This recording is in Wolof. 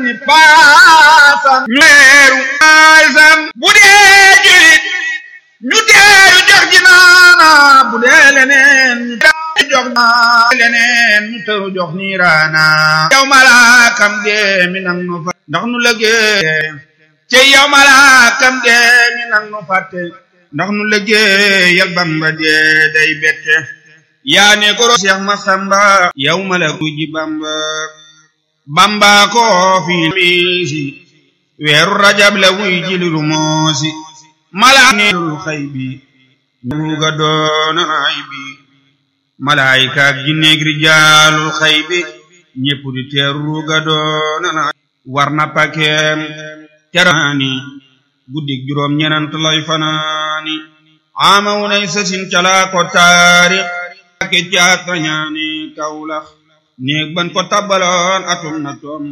ni paasam meeru aysam bu dee julit ñu teeru jox ji naana bu dee leneen ñu teeru jox naa leneen ñu teeru jox niiraana yow malaakam dee mi nang nu fa ndax nu lëggee ci yow malaakam dee mi nang nu fàtte ndax nu lëggee yal bamba dee day bette yaa ne ko Seex Masamba yow malaku ji bamba bamba ko fi miisi weeru rajab la wuy jiliru moosi malaanelu xay bi nuuga doona ay bi malaayika ak jinneeg rijaalul xay bi ñépp di teeru ruuga doona na war na pakeem teraani guddik juróom ñenant lay fanaani ama wunay sasin calaa ko taarix ake caat rañaani kawlax néeg ban ko tabbaloon atum na toom